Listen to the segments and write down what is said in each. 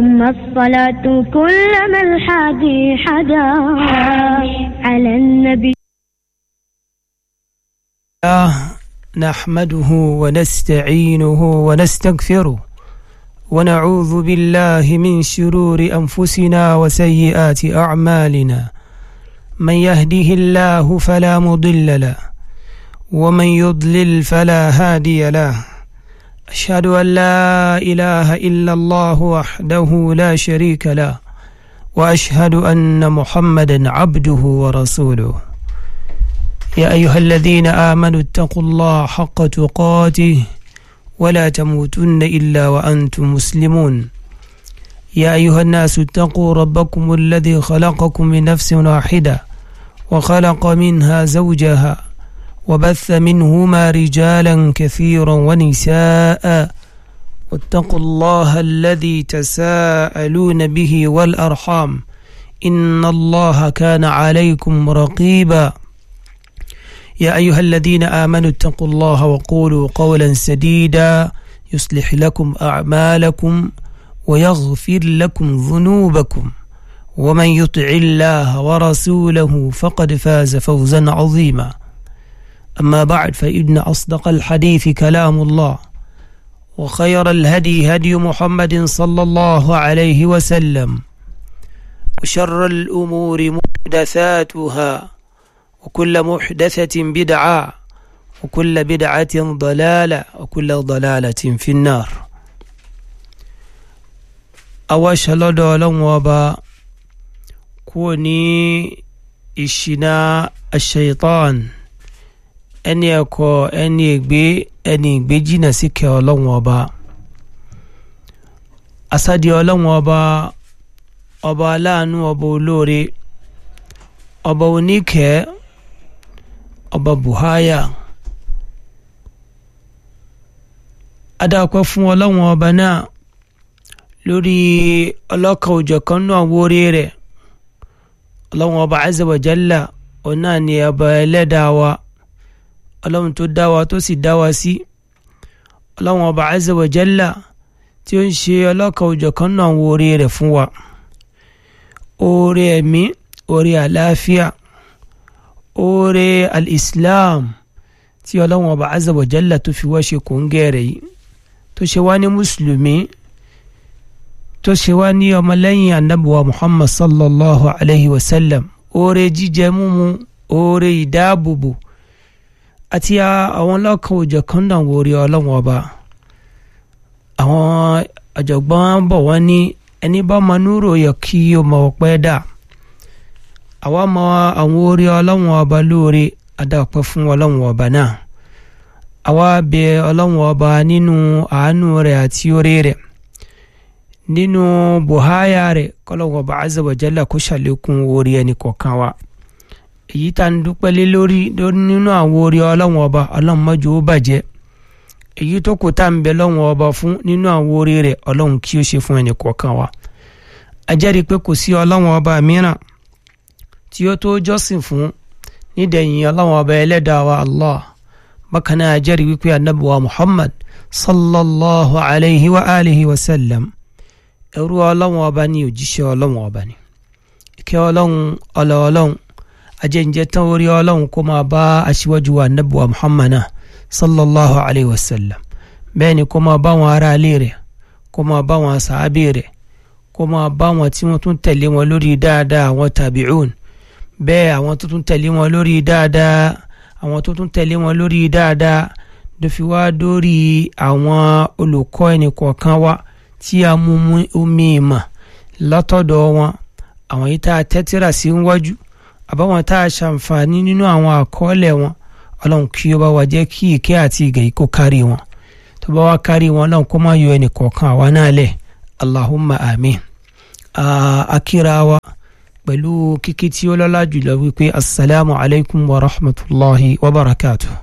ثم الصلاة كلما الحادي حدا على النبي الله نحمده ونستعينه ونستغفره ونعوذ بالله من شرور أنفسنا وسيئات أعمالنا من يهده الله فلا مضل له ومن يضلل فلا هادي له أشهد أن لا إله إلا الله وحده لا شريك له وأشهد أن محمدا عبده ورسوله يا أيها الذين آمنوا اتقوا الله حق تقاته ولا تموتن إلا وأنتم مسلمون يا أيها الناس اتقوا ربكم الذي خلقكم من نفس واحدة وخلق منها زوجها وبث منهما رجالا كثيرا ونساء واتقوا الله الذي تساءلون به والأرحام إن الله كان عليكم رقيبا يا أيها الذين آمنوا اتقوا الله وقولوا قولا سديدا يصلح لكم أعمالكم ويغفر لكم ذنوبكم ومن يطع الله ورسوله فقد فاز فوزا عظيما أما بعد فإن أصدق الحديث كلام الله وخير الهدي هدي محمد صلى الله عليه وسلم وشر الأمور محدثاتها وكل محدثة بدعة وكل بدعة ضلالة وكل ضلالة في النار أواش لدى لنوبا كوني إشنا الشيطان ẹni ẹ̀kọ́ ẹni ègbé ẹni ìgbé jìnnà síkẹ́ ọlọ́run ọba asadi ọlọ́run ọba ọba aláàánú ọba olóore ọba oníkẹ́ ọba buhaya adáàpẹ́ fún ọlọ́run ọba náà lórí ọlọ́kan òjọ̀kan náà wórí rẹ̀ ọlọ́run ọba azza wa jalla ọ̀nà ni ọba ẹlẹ́dàá wa ọlọ́run tó dá wa tó sì dá wa sí ọlọ́run ọba azza wa jalla tí ó ń ṣe ọlọ́kan òjọ̀kan náà wo oore rẹ̀ fún wa oore ẹ̀mí oore àlàáfíà oore al-islam tí ọlọ́run ọba azza wa jalla tó fi wá ṣe kòńgẹ́ rẹ̀ yìí tó ṣe wá ní mùsùlùmí tó ṣe wá ní ọmọlẹ́yìn anabuwa muhammad sallallahu alayhi wa sallam oore jíjẹ múmu oore ìdáàbòbò àti àwọn ọlọ́kan òjọ̀kan náà wo orí ọlọ́wọ́n ọba àwọn ọ̀jọ̀gbọ́n bọ̀ wọ́n ní ẹni bá mọ núrò yẹ kí o mọ ọpẹ́ dà àwa mọ àwọn orí ọlọ́wọ́n ọba lóore adáwọ̀pẹ́ fún ọlọ́wọ́n ọba náà àwa bẹ ọlọ́wọ́n ọba nínú àánú rẹ̀ àti orí rẹ̀ nínú buhaya rẹ̀ kọ́lọ́wọ́n ọba azza wa jalla kó ṣàlékún orí ẹnì kọ̀ọ̀kan wa èyí tá ń dúpẹ́ lé lórí nínú àwọn orí ọlọ́wọ́n ọba ọlọ́run mọ́jú ó bàjẹ́ èyí tó kù tá ń bẹ lọ́wọ́n ọba fún nínú àwọn orí rẹ̀ ọlọ́run kí ó ṣe fún ẹnì kọ̀ọ̀kan wa a jẹ́rìí pé kò sí ọlọ́wọ́n ọba mìíràn tí ó tó jọ́sìn fún nídẹ̀yìn ọlọ́wọ́n ọba ẹlẹ́dàá wa allah bákan náà a jẹ́rìí wípé anabi wa muhammad sallallahu alayhi wa alihi wa sallam ẹrú ọlọ́wọ́n ọba ní òjíṣẹ́ ọlọ́wọ́n ọba ní ìkẹ́ ọlọ́run ọlọ́ ọlọ́run ajẹ́njẹ́ tán orí ọlọ́run kó máa bá aṣíwájú wa nabi wa muhammad sallallahu alayhi wa sallam bẹ́ẹ̀ ni kó máa bá wọn ará ilé rẹ̀ kó máa bá wọn sàábì rẹ̀ kó máa bá wọn tí wọ́n tún tẹ̀lé wọn lórí dáadáa àwọn tàbíùn bẹ́ẹ̀ àwọn tó tún tẹ̀lé wọn lórí dáadáa àwọn tó tún tẹ̀lé wọn lórí dáadáa ló fi wá dórí àwọn olùkọ́ ẹnì kọ̀ọ̀kan wa tí a mú omi ìmọ̀ látọ̀dọ̀ wọn àwọn yìí tá a tẹ́tíra sí wájú àbáwọn tá a ṣàǹfààní nínú àwọn àkọọ́lẹ̀ wọn ọlọ́run kí ó bá wa jẹ́ kí ìkẹ́ àti ìgẹ̀ yìí kó kárí wọn tó bá wá kárí wọn ọlọ́run kó má yọ ẹnì kọ̀ọ̀kan àwa náà lẹ̀ allahumma amin akíra wa pẹ̀lú kíkí tí ó lọ́lá jùlọ wípé asalaamu alaykum wa rahmatulahi wa barakatuh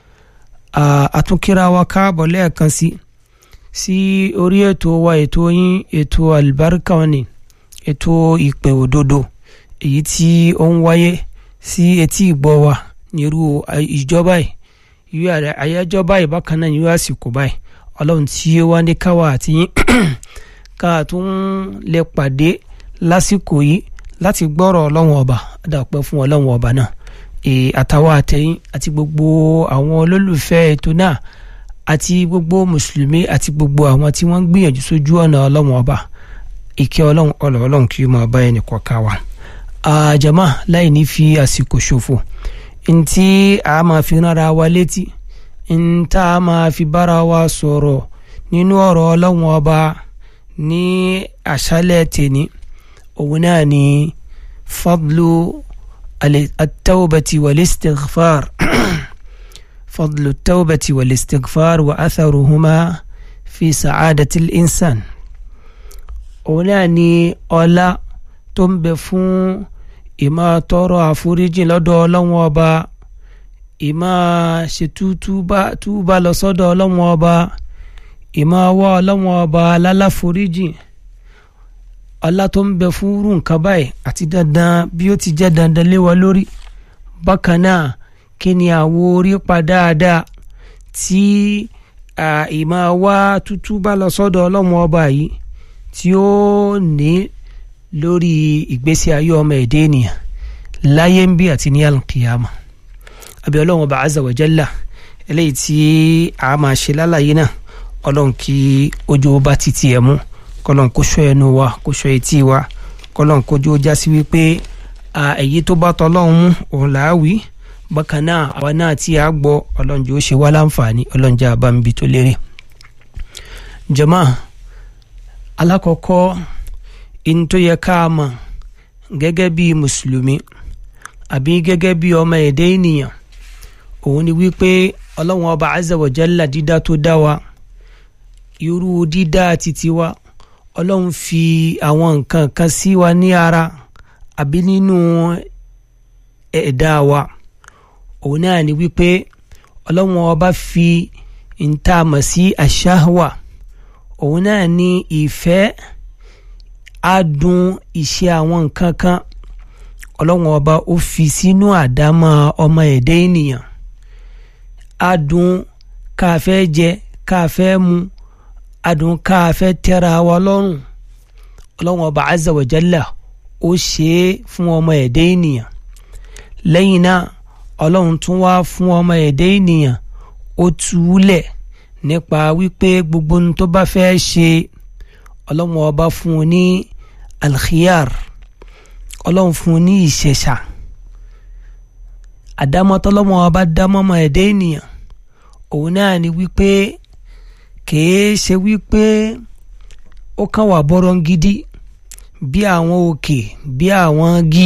àtúnkíra wa káàbọ̀ lẹ́ẹ̀kan sí sí orí ètò wa ètò yín ètò albarka ni ètò ìpè òdodo èyí tí ó ń wáyé sí etí ìgbọ́ wa nírú ìjọba yìí irú àyájọ́ báyìí bákan náà irú àsìkò báyìí ọlọ́run tí ó wá ní káwa àti yín ká tún lè pàdé lásìkò yìí láti gbọ́rọ̀ ọlọ́run ọba àdàpẹ́ fún ọlọ́run ọba náà àtàwọn àtẹ̀yìn àti gbogbo àwọn olólùfẹ́ ètò náà àti gbogbo mùsùlùmí àti gbogbo àwọn tí wọ́n ń gbìyànjú sójú ọ̀nà ọlọ́run ọba ìkẹ́ ọlọ́run ọlọ́ ọlọ́run kí ó máa bá ẹnì kọ̀ọ̀kan wa. àjàmá láì ní fi àsìkò ṣòfò ntí a máa fi rárá wa létí ntá a máa fi bára wa sọ̀rọ̀ nínú ọ̀rọ̀ ọlọ́run ọba ní àṣálẹ̀ tèní òun náà ni fadlu at-tawbati wal-istighfar fadlu at-tawbati wal-istighfar wa atharuhuma fi sa'adati al-insan òun náà ni ọlá tó ń bẹ fún ìmọ̀ tọrọ àforíjì lọ́dọ̀ ọlọ́run ọba ìmọ̀ ṣètú túbà lọ sọ́dọ̀ ọlọ́run ọba ìmọ̀ wá ọlọ́run ọba lálàforíjì ọlá tó ń bẹ fún irú nǹkan báyìí àti dandan bí ó ti jẹ́ dandan lé wa lórí bákan náà kí ni àwo orí pa dáadáa tí ìmọ̀ wá túbà lọ sọ́dọ̀ ọlọ́run ọba yìí tí ó ní lórí ìgbésí ayé ọmọ èdè ènìyàn láyé ń bí àti ní alkiyama àbí ọlọ́run ọba azza wa jalla eléyìí tí a máa ṣe lálàyé náà ọlọ́run kí ojú bá títí ẹ̀ mú kọlọ́n kó ṣọ́ ẹnu wa kó ṣọ́ etí wa kọlọ́n kójú ó já sí wípé èyí tó bá tọ́lọ́run mú òun là á wí bákan náà àwa náà tí a gbọ́ ọlọ́run jẹ́ ó ṣe wá láǹfààní ọlọ́run jẹ́ àbámbi tó lérè jàmáà alákọ̀ọ́kọ́ in tó yẹ ká mọ̀ gẹ́gẹ́ bí mùsùlùmí àbí gẹ́gẹ́ bí ọmọ èdè ènìyàn òun ni wípé ọlọ́run ọba azza wa jalla dídá tó dá wa irú dídá títí wa ọlọ́run fi àwọn nǹkan kan sí wa ní ara àbí nínú ẹ̀dá wa òun náà ni wípé ọlọ́run ọba fi ìntàmọ̀ sí àṣàwà òun náà ní ìfẹ́ adùn ìṣe àwọn nǹkan kan ọlọ́run ọba ó fi sínú àdámọ́ ọmọ ẹ̀dá ènìyàn adùn káfẹ́ jẹ káfẹ́ mu adùn káfẹ́ tẹ́ra wa lọ́rùn ọlọ́run ọba azza wa jalla ó ṣe é fún ọmọ ẹ̀dá ènìyàn lẹ́yìn náà ọlọ́run tún wá fún ọmọ ẹ̀dá ènìyàn ó túlẹ̀ nípa wípé gbogbo ohun tó bá fẹ́ ṣe ọlọ́run ọba fún un ní alkhiyar ọlọ́run fún un ní ìṣẹ̀ṣà àdámọ́tọ́lọ́mọ ọba dámọ́mọ́ ẹ̀dá ènìyàn òun náà ni wípé kìí ṣe wípé ó kàn wà bọ́rọ̀ gidi bí àwọn òkè bí àwọn gí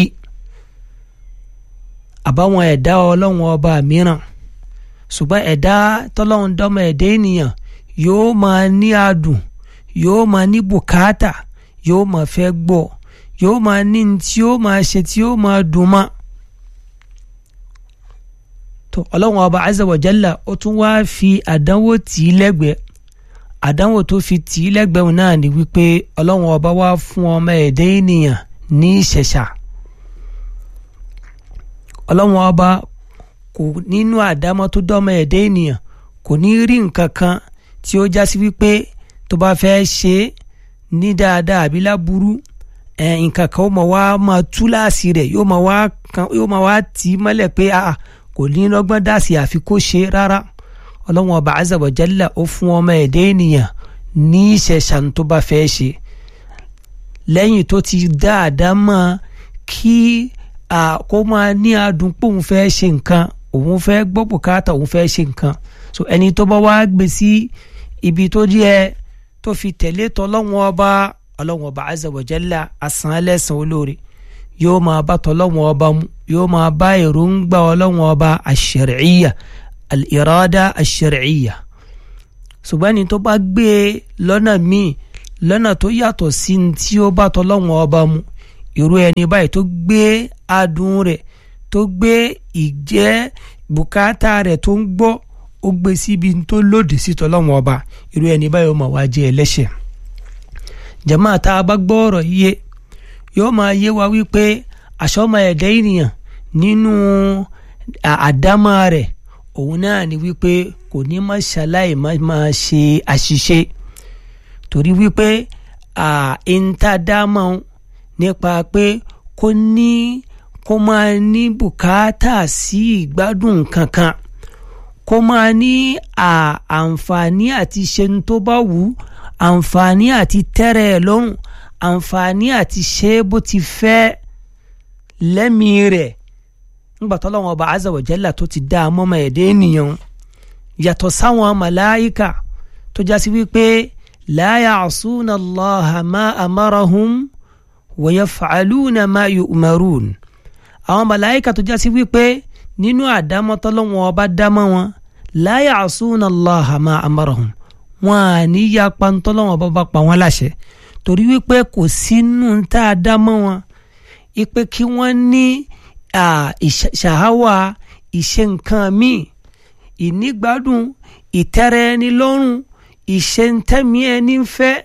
àbáwọn ẹ̀dá ọlọ́run ọba mìíràn ṣùgbọ́n ẹ̀dá tọ́lọ́run dọ́mọ ẹ̀dá ènìyàn yóò máa ní adùn yóò máa ní bùkátà yóò máa fẹ́ gbọ́ yóò máa ní tí yóò máa ṣe tí yóò máa dùn mọ́. tó ọlọ́run ọba azza wa jalla ó tún wá fi àdánwò tì í lẹ́gbẹ̀ẹ́ àdánwò tó fi tì í lẹ́gbẹ̀ẹ́ náà ni wípé ọlọ́run ọba wá fún ọmọ ẹ̀dá ènìyàn ní ìṣẹ̀ṣà ọlọ́run ọba kò nínú àdámọ́ tó dọ́mọ ẹ̀dá ènìyàn kò ní rí nǹkan kan tí ó já sí wípé tó bá fẹ́ ṣe é ní dáadáa àbí láburú nǹkan kan ó máa wá máa tú láàsì rẹ̀ yóò máa wá yóò máa wá tì í mọ́lẹ̀ pé kò ní lọ́gbọ́n dá sí àfi kó ṣe rárá ọlọ́run ọba azza wa jalla ó fún ọmọ ẹ̀dá ènìyàn ní ìṣẹ̀ṣàn tó bá fẹ́ ṣe lẹ́yìn tó ti dáadáa mọ́ kí kó máa ní adùn pé òun fẹ́ ṣe nǹkan òun fẹ́ gbọ́ bùkátà òun fẹ́ ṣe nǹkan so ẹni tó bá wá gbé sí ibi tó díẹ̀ tó fi tẹ̀lé tọ́lọ́wọ́n ọba ọlọ́wọ́n ọba azza wa jalla àsán ẹlẹ́sàn olóore yóò máa bá tọ́lọ́wọ́n ọba mu yóò máa bá èròǹgbà ọlọ́wọ́n ọba ash-shar'iyya al-irada ash-shar'iyya ṣùgbọ́n ẹni tó bá gbé e lọ́nà míì lọ́nà tó yàtọ̀ sí ní tí ó bá tọ́lọ́wọ́n ọba mu irú ẹni báyìí tó gbé adùn rẹ̀ tó gbé ìjẹ́ bùkátà rẹ̀ tó ń gbọ́ ó gbé síbi tó lòdì sí tọ́lọ́wọ́n ọba irú ẹni báyìí ó máa wá jẹ́ ẹlẹ́ṣẹ̀ jàmáà tá a bá gbọ́ ọ̀rọ̀ yé yóò máa yé wa wípé àṣọmọ ẹ̀dá ènìyàn nínú àdámọ́ rẹ̀ òun náà ni wípé kò ní má ṣaláì má máa ṣe àṣìṣe torí wípé ìntàdámọ̀ nípa pé kó ní kó máa ní bùkátà sí ìgbádùn kankan kó máa ní àǹfààní àti ṣe ń tó bá wù ú àǹfààní àti tẹ́rẹ̀ ẹ̀ lọ́rùn àǹfààní àti ṣe bó ti fẹ́ lẹ́mìí rẹ̀ nígbà tó lọ́wọ́ ọba azza wa jalla tó ti dá a mọ́mọ́ ẹ̀dẹ́ ènìyàn yàtọ̀ sáwọn màláìka tó já sí wípé la ya'suna Allaha ma amarahum wa yaf'aluna ma yu'marun àwọn màláìka tó já sí wípé nínú àdámọ́ tó lọ́wọ́ ọba dámọ́ wọn la ya'suna Allaha ma amarahum wọn à ní yapa ń tọ́lọ́wọ́n bá bá pa wọ́n láṣẹ torí wípé kò sínú tá a dá mọ́ wọn ipe kí wọ́n ní ṣàháwà ìṣe nǹkan míì ìnígbádùn ìtẹ́rẹ́ ẹni lọ́rùn ìṣe ntẹ́mi ẹni ń fẹ́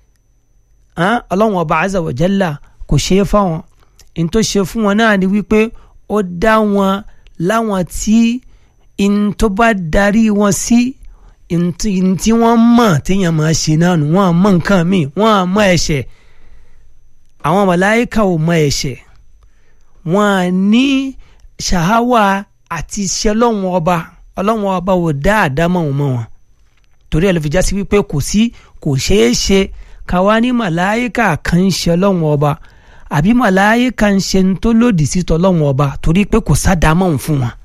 ọlọ́wọ́n ọba azza wa jalla kò ṣe é fáwọn n tó ṣe fún wọn náà ni wípé ó dá wọn láwọn tí n tó bá darí wọn sí. Si, ntí wọ́n mọ̀ téèyàn máa ṣe náà nù wọ́n mọ̀ nǹkan míì wọ́n mọ̀ ẹ̀ṣẹ̀ àwọn màláìka ò mọ̀ ẹ̀ṣẹ̀ wọ́n ní ṣàháwà àti iṣẹ́ ọlọ́wọ́n ọba ọlọ́wọ́n ọba ò dá àdámọ̀ wọn mọ́ wọn torí ẹ̀ ló fi já sí wípé kò sí kò ṣeé ṣe káwa ní màláìka kan ń ṣe ọlọ́wọ́n ọba àbí màláìka ń ṣe ń tó lòdì sí tọ́lọ́wọ́n ọba torí pé kò sádàámọ̀ fún wọn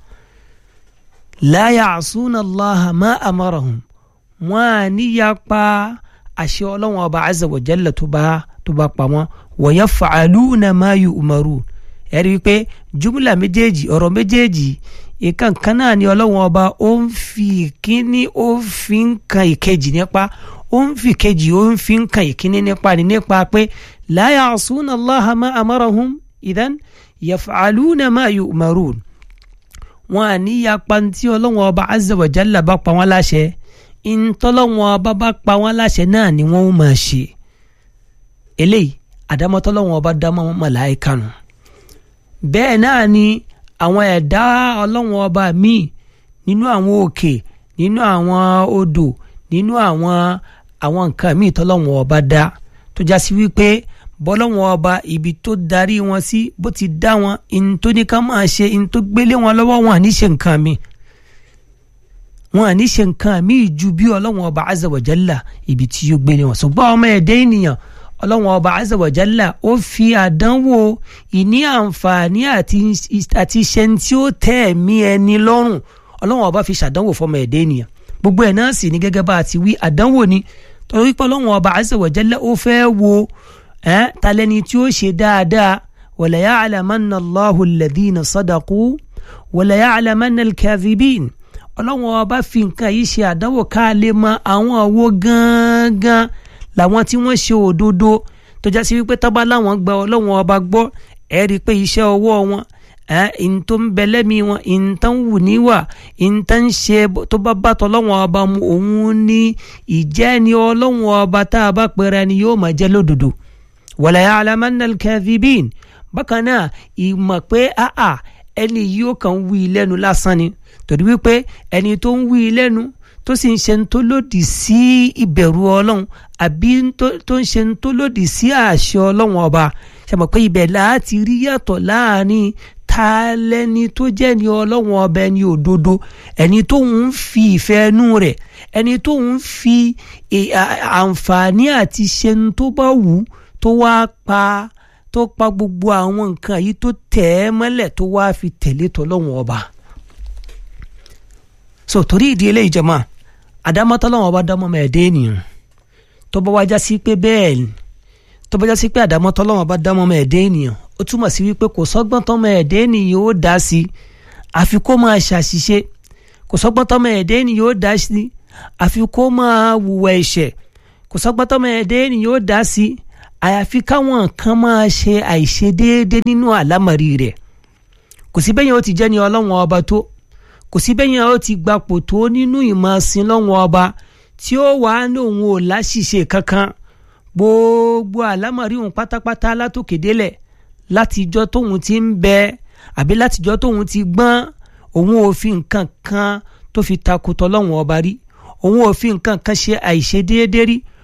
la ya'suna allaha ma amarahum wọn à ní yapa àṣẹ ọlọ́wọ́n ọba azza wa jalla tó bá tó bá pa wọn wa yaf'aluna ma yu'marun ẹ̀rí wípé jumla méjèèjì ọ̀rọ̀ méjèèjì ìkan kan náà ni ọlọ́wọ́n ọba ó ń fi ìkíní ó fi ń kan ìkejì nípa ó ń fi ìkejì ó ń fi ń kan ìkíní nípa ni nípa pé la ya'suna allaha ma amarahum idan yaf'aluna ma yu'marun wọn à ní yapa tí ọlọ́wọ́n ọba azza wa jalla bá pa wọ́n láṣẹ ìntọ́lọ́wọ́n ọba bá pa wọ́n láṣẹ náà ni wọ́n máa ṣe eléyìí àdámọ́tọ́lọ́wọ́n ọba dámọ́ màláíkà nù bẹ́ẹ̀ náà ni àwọn ẹ̀dá ọlọ́wọ́n ọba míì nínú àwọn òkè nínú àwọn odò nínú àwọn àwọn nǹkan míì tọ́lọ́wọ́n ọba dá tó já sí wípé bọ́lọ́wọ́n ọba ibi tó darí wọn sí bó ti dá wọn in tó ní ká máa ṣe in tó gbélé wọn lọ́wọ́ wọn àní ṣe nǹkan mi wọn àní ṣe nǹkan mi ju bí ọlọ́wọ́n ọba azza wa jalla ibi tí yóò gbélé wọn ṣùgbọ́n ọmọ ẹ̀dẹ́ ènìyàn ọlọ́wọ́n ọba azza wa jalla ó fi àdánwò ìní àǹfààní àti iṣẹ́ tí ó tẹ́ ẹ̀mí ẹni lọ́rùn ọlọ́wọ́n ọba fi ṣàdánwò fọmọ ẹ̀dẹ́ ènìyàn gbogbo ẹ̀ náà sì ní gẹ́gẹ́ bá a ti wí àdánwò ni torí pé ọlọ́wọ́n ọba azza wa jalla ó fẹ́ wo eh, talẹni tí ó ṣe dáadáa wala ya'lamanna Allahu alladhina sadaqu wala ya'lamanna al-kadhibin ọlọ́wọ́n ọba fi nǹkan yìí ṣe àdánwò ká lè mọ àwọn àwo gangan làwọn tí wọ́n ṣe òdodo tó já sí wípé tọ́ba láwọn gba ọlọ́wọ́n ọba gbọ́ ẹ rí i pé iṣẹ́ ọwọ́ wọn ìn tó ń bẹ lẹ́mìí wọn ìn tó ń wù níwà ìn tó ń ṣe tó bá bá tọ́lọ́wọ́n ọba mu òun ní ìjẹ́ ni ọlọ́wọ́n ọba tá a bá pẹ́ra ni yóò máa jẹ́ lódodo wala ya'lamanna al-kadhibin bákan náà ìmọ̀ pé àà ẹni yóò kàn wí lẹ́nu lásán ni torí wípé ẹni tó ń wí lẹ́nu tó sì ń ṣe tó lòdì sí ìbẹ̀rù ọlọ́run àbí tó ń ṣe tó lòdì sí àṣẹ ọlọ́run ọba ṣe mọ̀ pé ibẹ̀ láti rí yàtọ̀ láàrin ta lẹni tó jẹ́ ni ọlọ́run ọba ẹni òdodo ẹni tó ń fi ìfẹ́ ẹnu rẹ̀ ẹni tó ń fi àǹfààní àti ṣe tó bá wù ú tó wá pa tó pa gbogbo àwọn nǹkan yìí tó tẹ̀ ẹ́ mọ́lẹ̀ tó wá fi tẹ̀lé tọ́lọ́wọ́n ọba. so torí ìdí eléyìí jẹ́mọ́ àdámọ́ tọ́lọ́wọ́n ọba dámọ́ ọmọ ẹ̀dẹ́ ènìyàn tó bá wájá sí pé bẹ́ẹ̀ ni tó bá já sí pé àdámọ́ tọ́lọ́wọ́n ọba dámọ́ ọmọ ẹ̀dẹ́ ènìyàn ó túmọ̀ sí wípé kò sọ́gbọ́n tọ́mọ ẹ̀dẹ́ ènìyàn ó dá sí àfi kó máa ṣàṣìṣe kò sọ́gbọ́n tọ́mọ ẹ̀dẹ́ ènìyàn ó dá sí àfi kó máa wùwà ẹ̀ṣẹ̀ kò sọ́gbọ́n tọ́mọ ẹ̀dẹ́ ènìyàn ó dá sí àyàfi káwọn kan máa ṣe àìṣe déédéé nínú àlámọ̀rí rẹ̀ kò sí bẹ́yẹn ó ti jẹ́ ni ọlọ́wọ́n ọba tó kò sí bẹ́yẹn ó ti gbapò tó nínú ìmọ̀ sin lọ́wọ́n ọba tí ó wà ní òun ò láṣìṣe kankan gbogbo àlámọ̀rí òun pátápátá látòkè délẹ̀ látijọ́ tóun ti ń bẹ àbí látijọ́ tóun ti gbọ́n òun ò fi nǹkan kan tó fi takò tọ́lọ́wọ́n ọba rí òun ò fi nǹkan kan ṣe àìṣe déédéé rí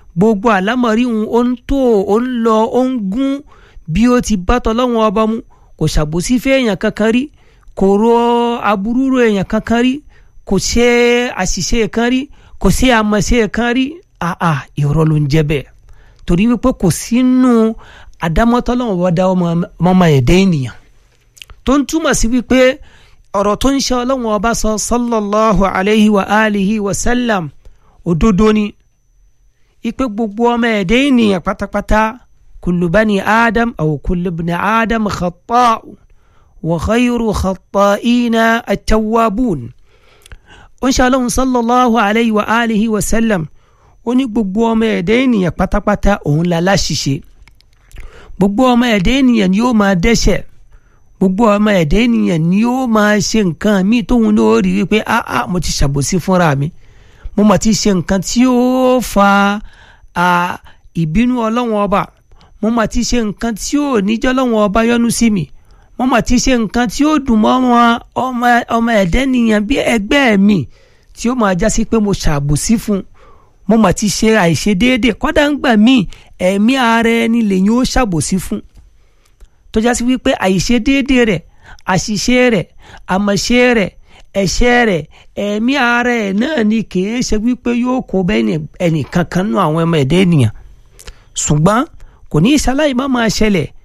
gbogbo àlámọ̀rí òun ó ń tó ó ń lọ ó ń gún bí ó ti bá tọ́lọ́wọ́n ọba mu kò ṣàbòsí fẹ́ èèyàn kankan rí kò ro aburú ro èèyàn kankan rí kò ṣe àṣìṣe kan rí kò ṣe àmọ̀ṣe kan rí àà irọ́ ló ń jẹ́ bẹ́ẹ̀ torí wípé kò sínú àdámọ́tọ́lọ́wọ́n ọba dá ọmọ ẹ̀dá ènìyàn tó ń túmọ̀ sí wípé ọ̀rọ̀ tó ń ṣe ọlọ́wọ́n ọba sọ sallallahu alayhi wa alihi wa sallam òdodo ni ipe gbogbo ọmọ ẹ̀dá ènìyàn pátápátá kullu bani adam aw kullu ibni adam khata'un wa khayru khata'ina at-tawwabun ó ń ṣe ọlọ́run sallallahu alayhi wa alihi wa sallam ó ní gbogbo ọmọ ẹ̀dá ènìyàn pátápátá òun la láṣìṣe gbogbo ọmọ ẹ̀dá ènìyàn ni yóò máa dẹ́ṣẹ̀ gbogbo ọmọ ẹ̀dá ènìyàn ni yóò máa ṣe nǹkan míì tóun náà rí wípé áá mo ti ṣàbòsí fúnra mi mo mà ti ṣe nǹkan tí ó fa ìbínú ọlọ́wọ́n ọba mo mà ti ṣe nǹkan tí ó níjọ́ ọlọ́wọ́n ọba yọ́nú sí mi mo mà ti ṣe nǹkan tí ó dùn mọ́ ọmọ ẹ̀dá ènìyàn bí ẹgbẹ́ mi tí ó máa jásí pé mo ṣàbòsí fún mo mà ti ṣe àìṣedéédé kọ́dà ń gbà míì ẹ̀mí ara ẹni lèyìn ó ṣàbòsí fún tó jásí wípé àìṣedéédé rẹ̀ àṣìṣe rẹ̀ àmọ̀ṣe rẹ̀ ẹ̀ṣẹ̀ rẹ̀ ẹ̀mí ara ẹ̀ náà ni kìí ṣe wípé yóò kó bẹ́ẹ̀ ẹnì kankan nú àwọn ọmọ ẹ̀dá ènìyàn ṣùgbọ́n kò ní ìṣaláì má máa ṣẹlẹ̀